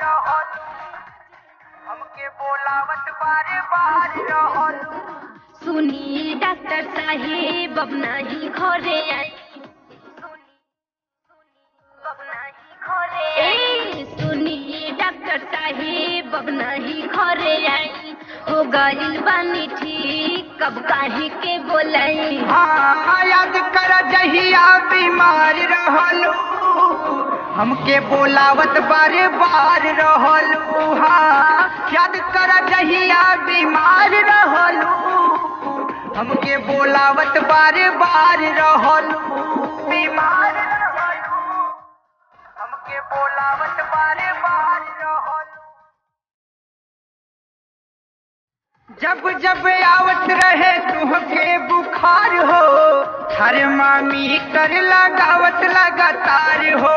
रहलू हमके बोलावत बारे बार रहलू सुनी डॉक्टर साहेब अब नाही घरे आई ए सुनी डॉक्टर साहेब अब नाही घरे आई हो गइल बानी ठीक कब काहे के बोलाई हाँ याद कर जहिया बीमार रहलू हमके बोलावत बारे बार रहलू हाँ याद कर जहिया बीमार रहलू हमके बोलावत बारे बार रहलू बीमार रहलू हमके बोलावत बारे बार रहलू जब जब आवत रहे तुहके बुखार हो हर मामी कर लगावत लगातार हो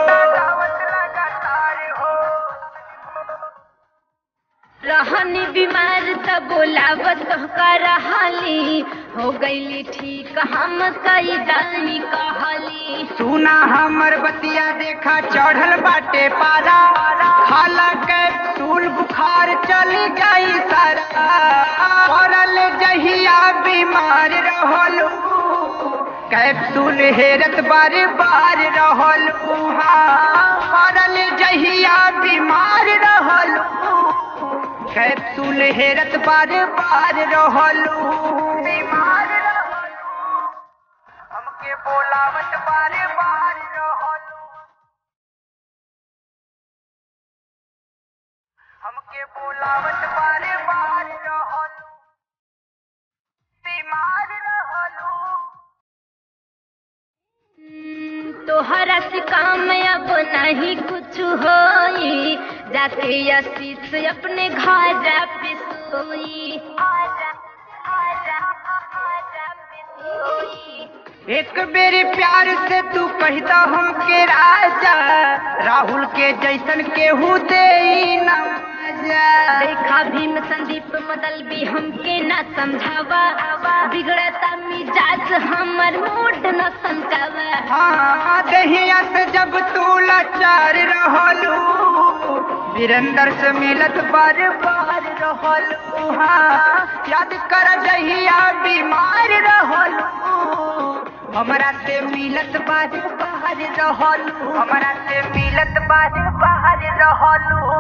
रहनी बीमार त बोलावत का रहली हो गईली ठीक हम कई दानी कहली सुना हमर बतिया देखा चढ़ल बाटे पारा खाला कैप्सूल बुखार चल गई सारा पड़ल जहिया बीमार रहलू कैप्सूल हेरत बार बार रहलू हाँ पड़ल जहिया बीमार रहलू कैप्सूल हेरत बार बार रहलू बीमार रहलू हमके बोलावत बारे बार रहलू हमके बोलावत बारे बार रहलू बीमार रहलू हम्म, तोहरा से काम अब नहीं कुछ होई जाके आशीष अपने घर पे सोई आजा, आजा, आजा पे सोई। एक बेरी प्यार से तू कहता हमके राजा राहुल के जैसन केहू दे देखा भीम संदीप मदल भी हमके न समझावा बिगड़ता मिजाज हमर मूड न समझावा हाँ दहिया से जब तू लाचार रहलू वीरेंद्र से मिलत बार बार रहलू हाँ याद कर जहिया बीमार रहलू हमरा से मिलत बार बार रहलू हमरा से मिलत बार बार रहलू